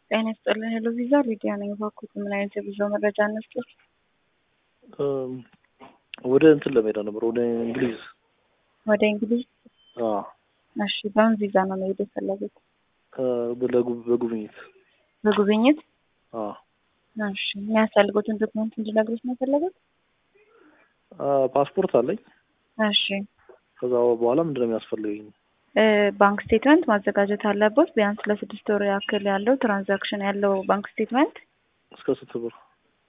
ጤና ይስጥልን። ሄሎ ቪዛ ሊዲያ ነኝ። እባክዎት ምን አይነት የጉዞ መረጃ እንስጥዎት? ወደ እንትን ለመሄድ ነበር፣ ወደ እንግሊዝ። ወደ እንግሊዝ? አዎ፣ እሺ። በምን ቪዛ ነው መሄድ የፈለጉት? ለጉ- በጉብኝት። በጉብኝት? አዎ። እሺ። የሚያስፈልጉትን ዶክመንት እንድነግሩት ነው የፈለጉት? ፓስፖርት አለኝ። እሺ። ከዛ በኋላ ምንድን ነው የሚያስፈልገኝ? እ ባንክ ስቴትመንት ማዘጋጀት አለቦት። ቢያንስ ለስድስት ወር ያክል ያለው ትራንዛክሽን ያለው ባንክ ስቴትመንት እስከ ስንት ብር?